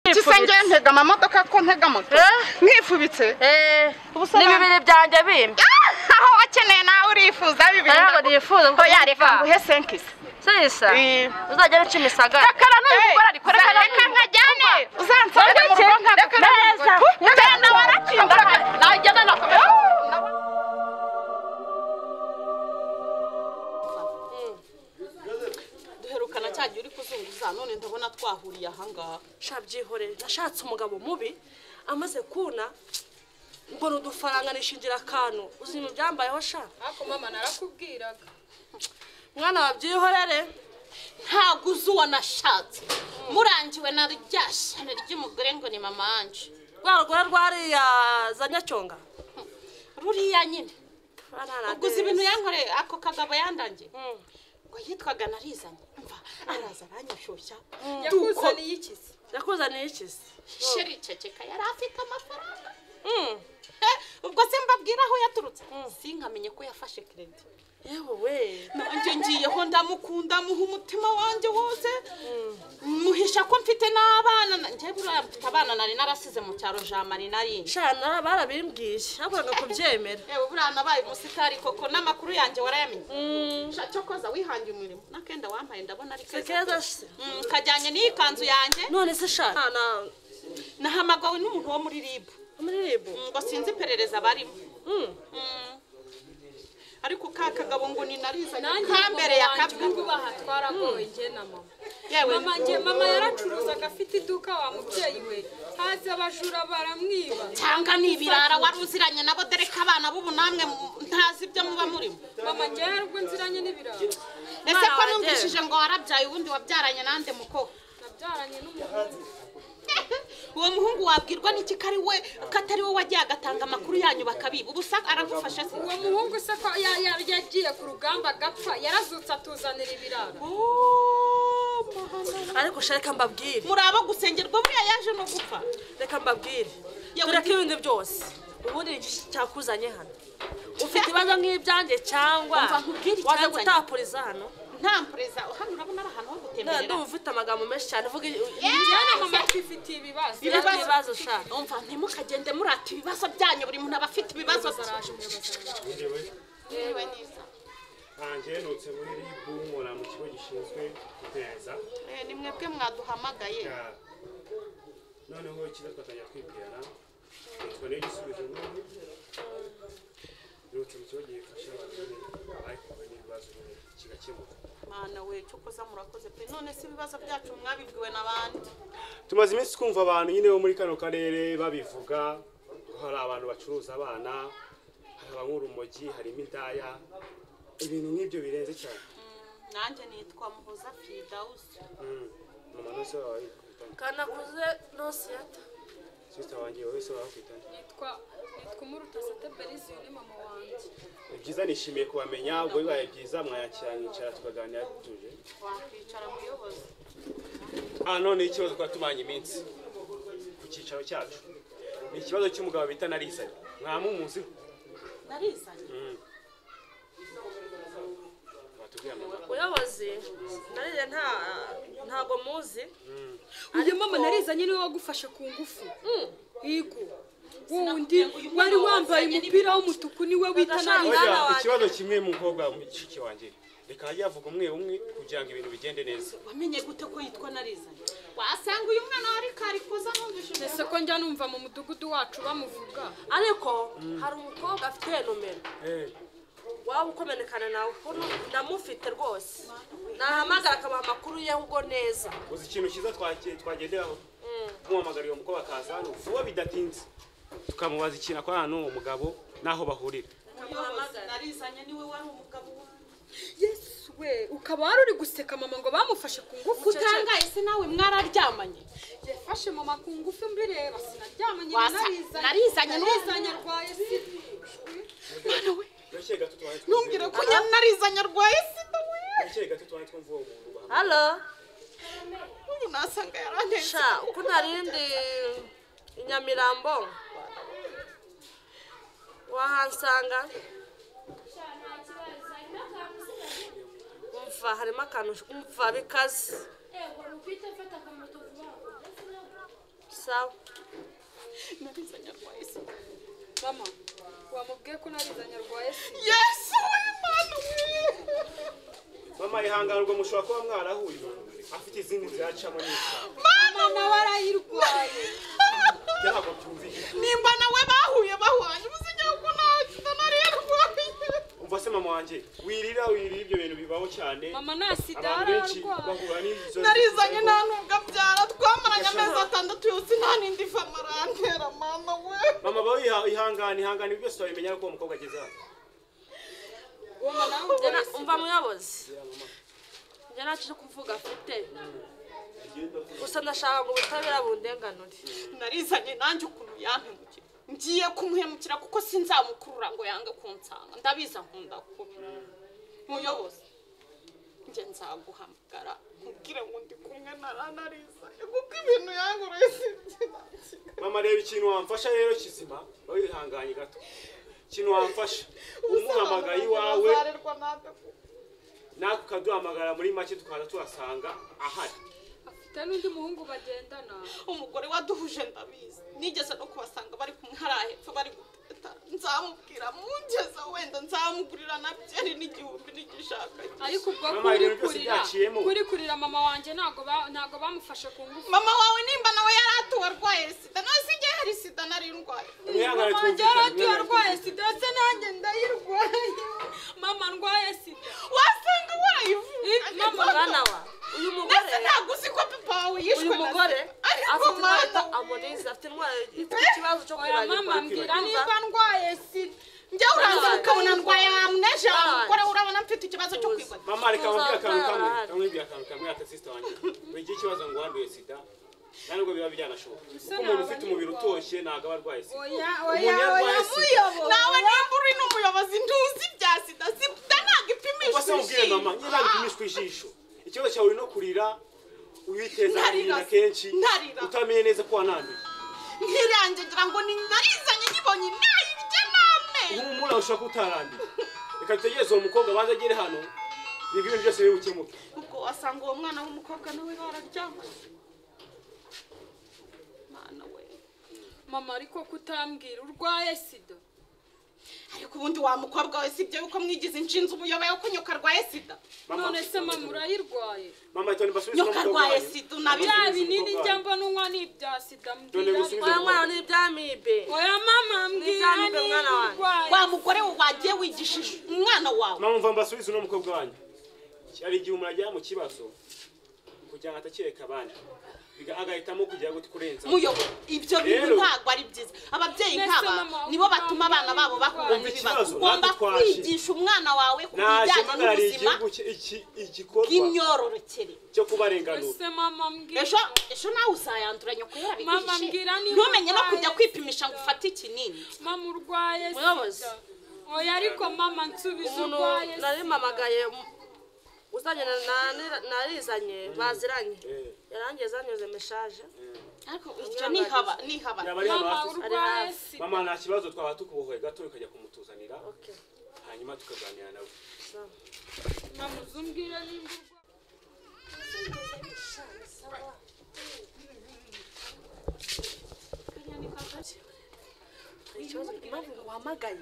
njyewe ntega amamodoka ko ntega moto Eh? mwifubitse Ubusobanuro. n'ibibiri byanjye bimbi Ah, aho wakeneye nawe urifuza bibiri ntabwo nifuza kuko ko yareka yareka nguhe senkisi sisa Eh. uzajya wica imisagara kakara n'umugore ari Hey, kurekana reka nkajyane uzansanga mu rugo nkagakora Neza. njyana warakinga najyana nakomeza duherukana cya gihe uri kuzunguza none ndabona twahuriye ahangaha sha byihorere nashatse umugabo mubi amaze kuna mbona udufaranga nishingira akantu uzima byambayeho sha ariko mama narakubwiraga mwana wa byihorere ntabwo uzi uwo nashatse murangiwe na rya shami ry'umugore ngo ni mama wanje rwa rugore rwariya za nyacyonga ruriya nyine uguze Uguze ibintu yankoreye ako kagabo yandangiye ngo yitwaga narizanye mva araza aranyashyushya yakuzaniye iki se yakuzaniye iki se sheri ceceka yari afite amafaranga Mm. Eh, ubwo se mbabwira aho yaturutse sinkamenye ko yafashe keredi yewe we nanjye ngiyeho ndamukunda muha umutima wanjye wose muhisha ko mfite n'abana nanjye buriya mfite abana nari narasize mu cyaro jamari narindi shana barabimbwiye ariko banga kubyemera yewe buriya nabaye umusitari koko n'amakuru yanjye warayamenye Sha cyokoza wihangiye umurimo n'akenda wampaye ndabona ari Si keza pe. se. Mm, kajyanye n'iyi kanzu yanjye none se shana nahamagawe n'umuntu wo muri ribu muri ribu ngo sinzi iperereza barimo Mm. ariko ka kagabo ngo ni narizanye kambere ya kabwa ubaha twaragoye na mama yewe mama njye mama yaracuruzaga afite iduka wa mubyeyi we haza abajura baramwiba cyangwa ni ibirara wari uziranye nabo dore ko abana b'ubu namwe mu- ntazi ibyo muba murimo mama njye yarubwo nziranye n'ibirayi ese ko wanjye. numvishije ngo warabyaye ubundi wabyaranye nande muko nabyaranye n'umuhungu uwo muhungu wabwirwa n'iki ko ari we ko atari we wagiye agatanga amakuru yanyu bakabiba ubu sa aragufasha se uwo muhungu se ko ya- ya- yagiye ku rugamba agapfa yarazutse atuzanira ibiraro Oh, mahano. ariko sha reka mbabwire muri abo gusengerwa buriya yaje no gupfa reka mbabwire Yewe tureke ibindi byose ubundi ni iki cyakuzanye hano ufite ibibazo nk'ibyanjye cyangwa Umva, nkubwire waza icyanzanye. gutapuriza hano nta mpereza hano urabona ari ahantu ho none gutemberera ndumva ufite amagambo menshi cyane uvuga njyana mama twifitiye ibibazo ibibazo sha umva ntimukagende murata ibibazo byanyu buri muntu aba afite ibibazo araje umuyobozi araje Yewe neza banjye nutse muri ribu nkora mu kigo gishinzwe iperereza Eh, ni mwebwe mwaduhamagaye Ya, noneho ikiza twatangira kwibwirana tuboneye igisubizo n'ubu nutse mu kigo gifasha abantu nyine bahuye n'ibibazo nyine kigakemuka mana we cyo koza murakoze pe none si ibibazo byacu mwabibwiwe n'abandi tumaze iminsi twumva abantu nyine bo muri kano karere babivuga ko hari abantu bacuruza abana hari abanyura urumogi harimo indaya ibintu nk'ibyo birenze cyane nanjye nitwa muhoza fidawusi Mm, mu manota wawe wakwitana kanakuze nosiyata sisita wanjye wowe se wakwitana nitwa nitwa umuruta sate beriziyo ni mama wanjye Ni byiza nishimiye kubamenya ubwo bibaye byiza mwayakira mwicara tukaganira dutuje wakwicara muyobozi ah none ikibazo twari tumanye iminsi ku cyicaro cyacu ni ikibazo cy'umugabo bita narizanye mwamumuziho narizanye batubwira amakuru uyobozi nariye nta ntago muzi uyu mama narizanye niwe wagufashe ku ngufu yego wundi wari wambaye umupira w'umutuku niwe wita Agashaka narizanye mwana wanjye. ikibazo kimwe mukobwa mushiki wanjye reka ajye avuga umwe umwe kugira ngo ibintu bigende neza wamenye gute ko yitwa narizanye wasanga uyu mwana wari kari kuza numvishije ese ko njya numva mu mudugudu wacu bamuvuga ariko hari umukobwa afite nomero Eh, waba ukomenekana nawe ukuntu ndamufite rwose nahamagara akabaha amakuru ye ahubwo neza uzi ikintu cyiza twake- twagenderaho muhamagara uwo mukobwa akaza hano vuba bidatinze tukamubaza ikintu akora hano umugabo n'aho bahurira umuyobozi narizanye niwe wari umugabo wanjye yesu we ukaba wari uri guseka mama ngo bamufashe ku ngufu utangaye se nawe mwararyamanye yafashe mama ku ngufu mbireba sinaryamanye Wasa- narizanye narizanye n'uwo- narizanye arwaye sida Gake gato twari twumva- ntumbwire ko nyari narizanye arwaye sida we Gake gato twari twumva uwo muntu bahamagaye. halo ubu nasanga yarandenze sha uko ntarindi inyamirambo wahansanga umva harimo akantu umva bikaze sawa nabizanye rwaye se mama wamubwiye ko narizanye arwaye sida yesu w'imana mama ihangane ubwo mushobora kuba mwarahuye afite izindi zacamo n'isa mama nawe arayirwaye ntabwo byumvikana nimba nawe bahuye bahwanye ubuzima ko nta nari yarwaye umva se mama wanjye wirira wirira ibyo bintu bibaho cyane mama nta sida abantu benshi ararwaye bahura n'izo narizanye nta ntubwo abyara twamaranye Yasha. amezi atandatu yose nta n'indi fama arantera mama we mama bawe iha- ihangane ihangane ibi byose wabimenya ariko uwo mukobwa ageze hano mama nawe Njye na- umva muyobozi njye nta cyo kuvuga afite gusa ndashaka ngo ubutabera bundenganure narizanye nanjye ukuntu yampemukira ngiye kumuhemukira kuko sinzamukurura ngo yange kunsanga ndabiza nkunda kubi muyobozi njye nzaguhamagara nkubwire ngo ndi kumwe na ranarizanye kuko ibintu yangoroye sinzi mama reba ikintu wamfasha rero kizima bawe ihanganye gato ikintu wamfasha umuhamagaye iwawe natwe ukaduhamagara muri make tukaza tuhasanga ahari afite n'undi muhungu bagendana umugore waduhuje ndabizi nigeze no kubasanga bari kumwe hariya hepfo bari guteta nzamubwira mungeze wenda nzamugurira na byeri n'igihumbi n'igishaka ariko ubwo Mama, kuri ibintu byose kurira byaciyemo. kuri kurira mama wanjye ntabwo ba- ntabwo bamufashe ku ngufu mama wawe nimba nawe yari atuwe arwaye sida nasi igihe hari sida nari ndwaye mwihangane mama wanjye twumvikane, yaratuye mwihangane arwaye sida se nanjye ndayirwaye mama ndwaye sida wasanga wayivuga Eh, mama, mwana wa uyu mugore ndetse ntabwo uzi ko papa wawe yishwe uyu na mugore SIDA. ariko afite indwara mwana yitwa amonize afite indwara ifite ikibazo cyo oya mama kwibagirwa mbwira niba ndwaye sida njya uranza ukabona ndwaye amneje Mama. mugore urabona mfite ikibazo cyo kwibagirwa mama reka nkubwire akantu kamwe Tuzaba kamwibwira akantu kamwe ata sisita wanjye buri gihe ikibazo ngo wanduye sida nta nubwo biba byanashoboka kuko umuntu ufite umubiri utoshye ntabwo aba arwaye sida oya oya Umuntu oya yarwaye sida muyobo nawe nimba uri n'umuyobozi ntuzi bya sida sida ntabwo ipimisha ubwo se mubwire mama ishinga. niba bipimishwa ijisho ikibazo cyawe uri no kurira uyiteza Ntarira agahinda se, kenshi ntarira. utamenye neza ko wananduye nkirange ngira ngo ni narizanye nyibonye nayirye n'amenyo nk'umura ushobora kuba utaranduye reka dutegereze uwo mukobwa abanza agere hano ibyo bintu byose biri bukemuke ubwo wasanga uwo mwana w'umukobwa nawe bararyamanye mwana we mama ariko kutambwira urwaye sida ariko ubundi wa mukobwa we sibyo yuko mwigize inshinzi umuyoboye ko nyoka arwaye sida Mama, none se mama urayirwaye mama reka nibasubize nyoka uno mukobwa arwaye wanyu. sida unabira bya binini njya mbona unywa ni ibya sida Dore mbwira gusubiza oya mwana ni ibyamibe oya mama mbwira Nijyane imbere ni mwana wanjye. urwaye wa mugore we wagiye wigishije umwana wawe mama mva mbasubize uno mukobwa wanyu hari igihe umuntu ajya mu kibazo kugira ngo atakireka abandi biga- agahitamo kugira guti kurenza muyoboye ibyo bintu Rero- ntabwo ari byiza ababyeyi Mbese nk'aba mama, nibo batuma abana babo bakura Umva ibibazo ikibazo, ugomba natwe twaje. kwigisha umwana wawe ku naje bijyanye mpagarariye n'ubuzima igihugu cye- iki- igikorwa bw'imyororokere cyo kubarenganura ese mama mbwira ejo ejo nawe uzayanduranya kubera Mama, bihishe mbwira niba ntumenye no urwaye kujya kwipimisha ngo ufate ikinini mama urwaye Muyobozi. sida oya ariko mama nsubiza umuntu urwaye nari sida mpamagaye um- uzanye na- na- narizanye baziranye Eh. yarangiye zanyuze meshaje ariko ibyo nihaba nihaba yaba ari hano mama hafi se? urwaye hafi. sida mama nta kibazo twaba tukubohoye gato ukajya kumutuzanira Okay. hanyuma tukaganira nawe sawa. mama uzumbwira nimba urwaye Hari ikibazo impamvu ngo wahamagaye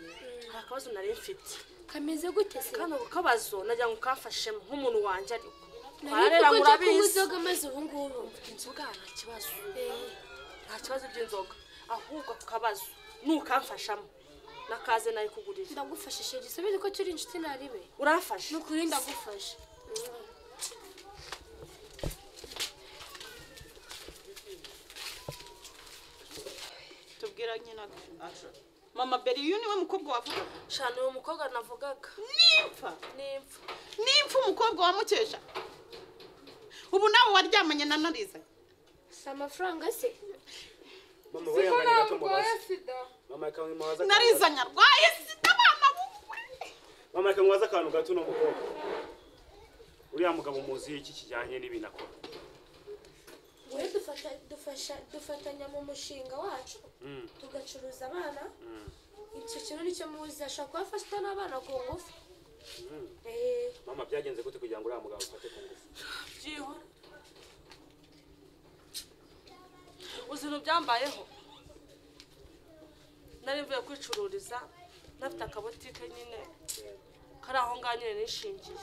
hari akabazo nari mfite kameze gute se kano kabazo nagira ngo kamfashemo nk'umuntu wanjye ariko nari twararera kuko njya kunywa murabizi inzoga maze ubu ngubu inzoga nta kibazo nta kibazo by'inzoga ahubwo ako kabazo nukamfashamo nakaze nari kugurira ndagufashije gisubize ko turi inshuti naribe urafasha ni ukuri ndagufashe tubwira nyina mama beri uyu niwe mukobwa wavuga shana uyu mukobwa navugaga nimfa n'impfu nimfa umukobwa wa mukesha ubu nawe waryamanye na nariza si amafaranga se mama siko wihangane gato narwaye mubaze sida mama reka mubaze akantu narizanye arwaye sida abana buwe gato. mama reka mubaze akantu gato uno mukobwa uriya mugabo muzi iki kijyanye n'ibintu akora wowe dufasha- dufasha- dufatanya mu mushinga wacu Mm. tugacuruza abana icyo kintu nicyo muzi ashobora kuba afashwa n'abana ku ngufu Eh, mama byagenze gute kugira ngo uriya mugabo ufate ku ngufu uzi ibintu byambayeho nari mvuye kwicururiza nafite akabotike nyine kari aho ngaho nyine nishingiye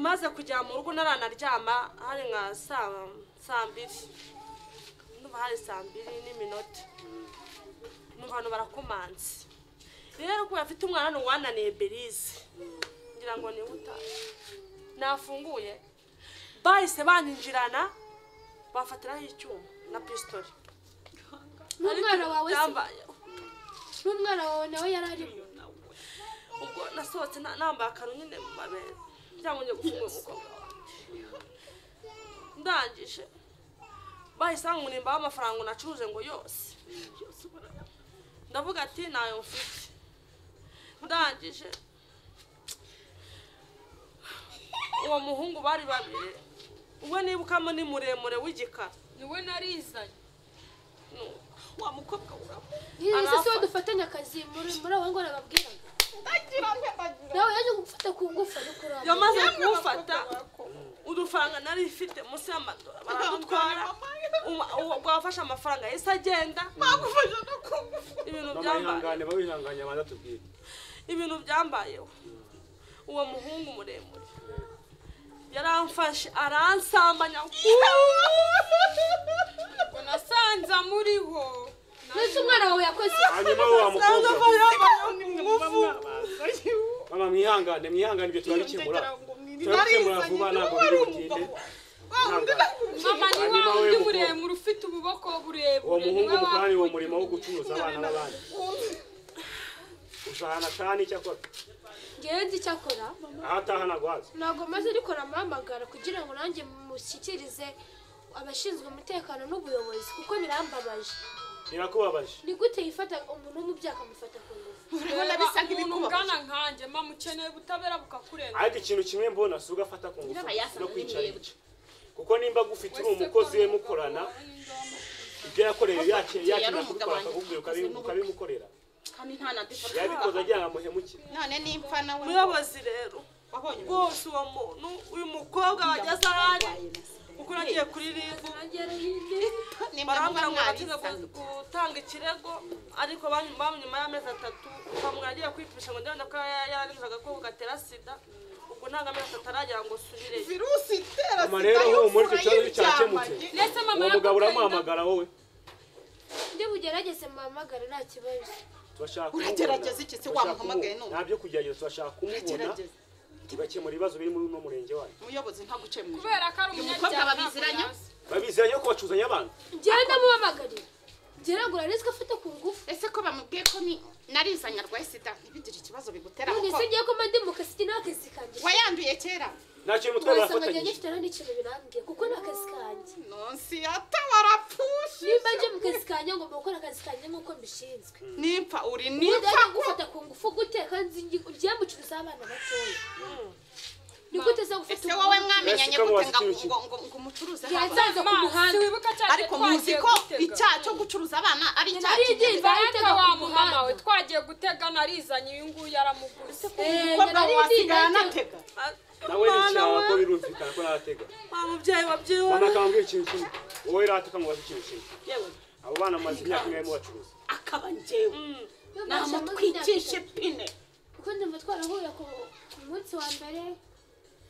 maze kujya mu rugo naranaryama hari nka saa saa mbiri numva hari saa mbiri n'iminota numva abantu barakomanze rero kubera afite umwana hano wananiye berize ngira ngo niwe utaje nafunguye bahise banyinjirana bafatiraho icyuma na pisitoli n'umwana wawe se byambayeho n'umwana wawe nawe yari arimo ubwo nasohotse na- nambaye akantu nyine mu mabere cyangwa njye gufungura umukobwa wanjye ndangije bahise bankunimbaho amafaranga nacuruje ngo yose yose barayampa. ndavuga ati ntayo mfite ndangije uwo muhungu bari babiri uwe nibukamo ni muremure w'igikara niwe narizanye Ni- wa mukobwa uramuha izi si Arafa. we dufatanya akazi muri muri abo ngo nababwiraga ndagira nte ndagira nawe yaje gufata ku ngufu ari kuramba yamaze kuwufata udufaranga nari ifite munsi y'amadora baradutwara Uwa- uwo bwafashe amafaranga yahise agenda bagufasha no kugufa ibintu mama byambaye ihangane baba ihanganye abanza tubwire ibintu byambayeho uwo muhungu muremure yaramfashe aransambanya ngo nasanze amuriho mbese umwana wawe yakoze hanyuma we wa mukobwa mama mwihangane mwihangane ibyo turabikemura turabikemura vuba ntabwo biri butinde Ihangane. mama ni wa Hanyuma we wundi mukobwa. muremure ufite ububoko uwo burebure muhungu mukorani uwo murimo wo wakurikiranye. gucuruza abana b'abandi uzahana kandi icyakora ngewe nzi icyo akora aho ataha nagwaza ntabwo maze ariko aramuhamagara kugira ngo nanjye mushyikirize abashinzwe umutekano n'ubuyobozi kuko birambabaje birakubabaje ni gute yifata umuntu w'umubyeyi akamufata ku ngufu Reba, bisa umuntu nk'ibikubabaje. ungana nkanjye mama ukeneye ubutabera bukakurenga ariko ikintu kimwe mbona si ugafata ku ngufu yasa no na kwicarisha kuko nimba gufite uri umukozi we mukorana ibyo yakoreye yakira yakira kubikora akakubwira ukabi- ukabimukorera kandi nta na defa yabikoze agira ngo amuhemukire none nimpfa nawe umuyobozi rero wabonye rwose uwo muntu uyu mukobwa wageze aho ari kuko nagiye kuri ribu barambwira ngo natinze gutanga ikirego ariko bam- bam- nyuma y'amezi atatu bamwira agiye kwipisha ngo ndabona ko yararinze agakoko gatera sida ubwo ntabwo amezi atatu aragira ngo subireyo virusi itera Mama rero sida ubu muri y'ubupfura icyo kibazo cyakemutse y'iryamanye ndetse mama uwo mugabo yakubwiye uramuhamagara wowe ndi bugerageze muhamagare nta kibazo turashaka Uragerageza iki se turashaka wamuhamagaye kumubona. none? nta byo kugerageza turashaka kumubona Uragerageza. tugakemura ibibazo biri muri uno murenge wanyu umuyobozi ntaguce mu ijoro kubera ko ari mukobwa umunyabyaha ntabwo babiziranya? yazi. babiziranye ko bacuzanya abantu ngewe ndamuhamagarira ngewe ntabwo narizwe afata ku ngufu ese ko bamubwiye ko ni narizanye arwaye sida ntibigire ikibazo bigutera none kuko se ngiye ko mandi mu kazi nta kazi kanjye wayanduye kera nta kintu mutwe wasanga ngiye barafatanyije ngifite nta n'ikintu birambwiye kuko nta kazi kanjye nonsi ata warapfushe nimba nje mu kazi kanjye ngomba gukora akazi kanjye nk'uko mbishinzwe nimpfa uri ntibyajya nimpfa gufata ku ngufu gute kandi ugiye mucuruzaho abana batoya ni gute zo gufata ese wowe umuntu? mwamenyanye Ese ko gute wazi iki? ngo- ngo- ngo umucuruze Yaza- haba? Nzaza ku Mama, muhanda. wibuka cya gihe ariko muzi twagiye ko gutega? icyaha cyo gucuruza abana ari icyaha nari kinini ndimva Baraka yitega wa ku mumama we muhanda twagiye gutega narizanye uyu nguyu yaramuguze Eh, umukobwa nari wasigara ndimva anatega yitega. nawe ni mwana cyaha ko we birumvikana ko natega wa mubyeyi wabyiwe mama akambwira ikintu kimwe wowe rata ukamubaza ikintu kimwe yewe abo bana mumaze imyaka imwe barimo bacuruza akaba njyewe Babasha mu myaka namutwikishe itatu. pine kuko ndumva twarahuye ku ku munsi wa mbere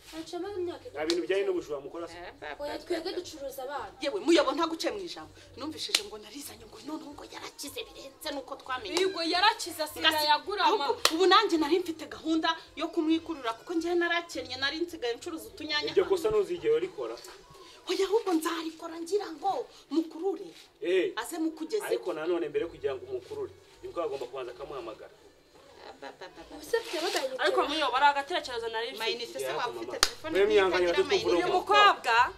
hacamo imyaka nta bintu bijyanye n'ubujura mukora se oya twebwe ducuruza abana yewe muyobo ntaguce mu ijambo numvishije ngo narizanye ngo noneho ngo yarakize birenze nuko twamenye Yego yarakize asiga Ngasi- yagura ama ahubwo ubu nanjye nari mfite gahunda yo kumwikurura kuko njyewe narakennye nari nsigaye ncuruza utunyanya iryo kosa ntuzigere rikora oya ahubwo nzarikora ngira ngo mukurure ehe aze mukugezeho ariko nanone mbere yo kugira ngo umukurure nibwo agomba kubanza akamuhamagara ubuse mfite abaganira ariko muyo bari agatekerezo nari mfite mayinite se waba ufite telefone Mwemye nziza ihangane ngira batukumvura mayinite? uyu mukobwa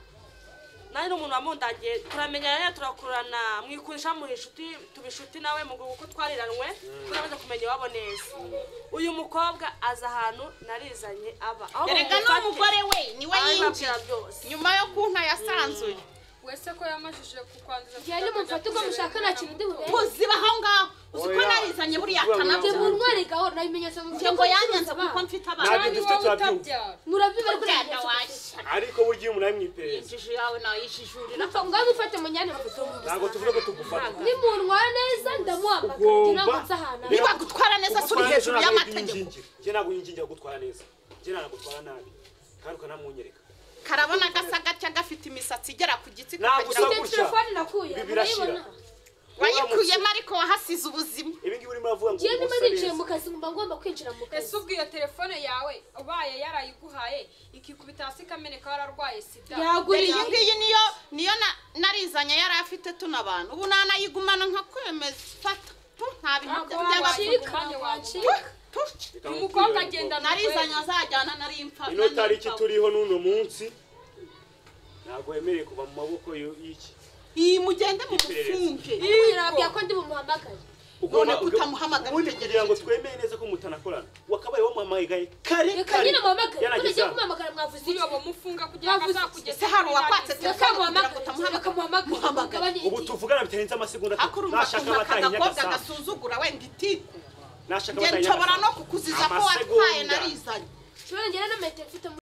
nawe ni umuntu wamundagiye turamenyana rero turakurana mwikurisha mu inshuti tuba inshuti nawe mu gihe uko twariranwe turamaze kumenya iwabo neza uyu mukobwa aza ahantu narizanye aba aho erega bamufate, n'umugore we niwe abibabwira yinjiye byose nyuma yo kunta yasanzuye wese ko yamajije kukwanduza njyewe nimumfate ubwo mushaka nta kintu ndi bubere ntuziba aho ngaho uzi ko Oya. narizanye buriya Uziba njye buriya. akanabyo muntware gahoro nta bimenyetso njye ngo yanyanze kuko mfite Ntabwo abana dufite turabyumva murabiba ko nta ugenda bimenyetso mfite. washya ariko burya iyo umunani mwiperereza injiji yawe nayijijurira Mupfa ngo ngaho mufate munyane mufite ntabwo tuvuga ko tugufata nimuntwara neza ndamuhamagara kugira ngo ugomba nze ahantu ari. niba gutwara neza turi hejuru y'amategeko njye ntabwo yingingira kugutwara neza njye ntanagutwara nabi kandi ukanamwunyereka karabona gasa gatya gafite imisatsi igera ku gitsi Ntabwo kakagira- usanga- Mfite telefone nakuye Ibi birashyira. murayibona wayikuyemo ariko wahasize ubuzima ibi ngibi urimo uravuga ngo njyewe niba umuse nicaye neza mu kazi ngomba ngomba kwinjira mu ese kazi ubwo iyo telefone yawe ubaye yarayiguhaye ikikubita hasi ikameneka wararwaye sida dore iyi ngiyi yaguriye niyo niyo na- narizanye yari afite tuno abantu ubu nanayigumana nkakwemeza fata tu nta bintu Ntabwo by'aba- wabasha- wacika wacika tu Reka umukobwa nkubwire agenda ngo narizanye azajyana nari impfa ino nari tariki impfa. turiho n'uno munsi ntabwo wemerewe kuva mu maboko y- y'iki iyi mugende mu Iperereza. mufumbe birabwira ko ndi bumuhamagare None kutamuhamagara ubundi utegere kugira ngo twemeye neza ko mutanakorana wakabaye wamuhamagaye kare reka kare nyine muhamagare yanagize mugiye hano kumuhamagara mwavuze iki uyu bamufunga kugira ngo Bavuze- azakugeze ese hari uwakwatse reka telefone kugira ngo muhamagare utamuhamagare reka muhamagare Muhamagare. ubu muhamagare tuvugana bitarenze amasegonda atatu akurumva ntashaka akumva batanye akagakobwa nyagasambu gasuzugura wenda itiku ntashaka njye batanye nshobora no nyagasambu kukuziza ko Amasegonda. watwaye narizanye nshobora ngera na metero mfite mu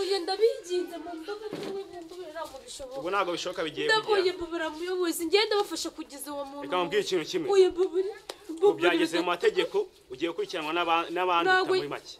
uyu ndabinginze mu ndobo n'ibumbubi ntabwo ubu bishoboka ntabwo bishoboka bigiye ndabuye kugera mbubura muyobozi ngenda bafasha kugeza uwo reka mubwire muntu ikintu kimwe uyu mbubura ubu byageze mu mategeko ugiye gukurikiranwa n'aba- n'abandi Ntabwo- utamuri make